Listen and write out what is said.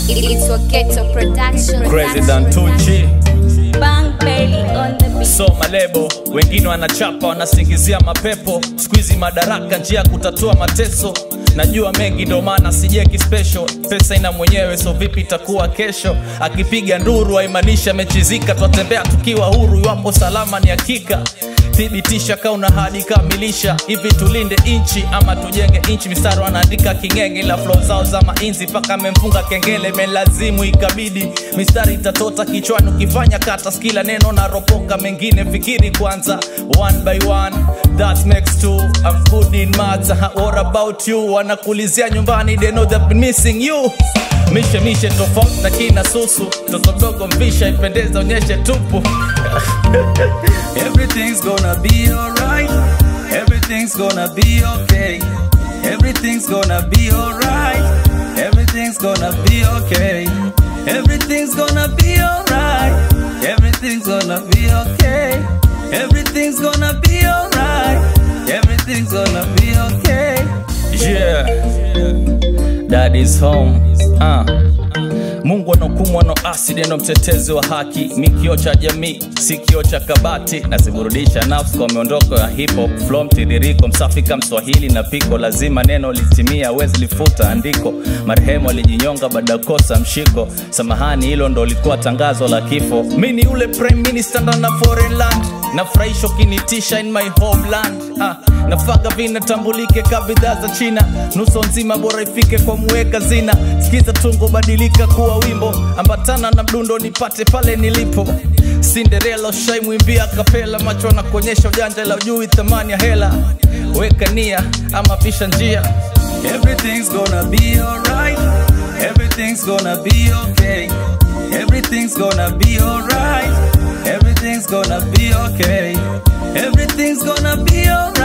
It's a ghetto production. Crazy than Tucci Bang Bailey on the beat. so malebo wengine wanachapa wanasingizia mapepo skuizi madaraka njia ya kutatua mateso najua mengi ndo maana sijeki special pesa ina mwenyewe so vipi itakuwa kesho akipiga nduru aimaanisha amechizika twatembea tukiwa huru iwapo salama ni hakika thibitisha kauna hadi kamilisha hivi tulinde inchi ama tujenge inchi mistari wanaandika kingenge ila flow zao za mainzi mpaka amemfunga kengele melazimu ikabidi mistari itatota kichwani ukifanya kata skila neno na ropoka mengine fikiri kwanza one by one that makes two I'm good in maths what about you wanakulizia nyumbani they know they've been missing you mishe mishe tofauti na kina susu toto mdogo mvisha ipendeza onyeshe tupu Everything's gonna be alright. Everything's gonna be okay. Everything's gonna be alright. Everything's gonna be okay. Everything's gonna be alright. Everything's gonna be okay. Everything's gonna be alright. Everything's gonna be okay. yeah dad is home uh. mungu anaokumwa no asidi ndo mtetezi wa haki mi kio cha jamii si kio cha kabati naziburudisha nafsi kwa miondoko ya hip hop flow mtiririko msafi kama mswahili na piko lazima neno litimia wezi lifuta andiko marehemu alijinyonga baada ya kosa mshiko samahani hilo ndo likuwa tangazo la kifo mi ni ule prime minister ndo na foreign land nafurahisha ukinitisha in my homeland ah, nafaga vinatambulike ka bidhaa za china nuso nzima bora ifike kwa muweka zina sikiza tungo badilika kuwa wimbo ambatana na mdundo nipate pale nilipo sinderela ushaimwimbia kapela macho na kuonyesha ujanja la ujui thamani ya hela weka nia ama pisha njia Everything's gonna be alright. Everything's gonna be okay. Everything's gonna be alright. Everything's gonna be okay. Everything's gonna be alright.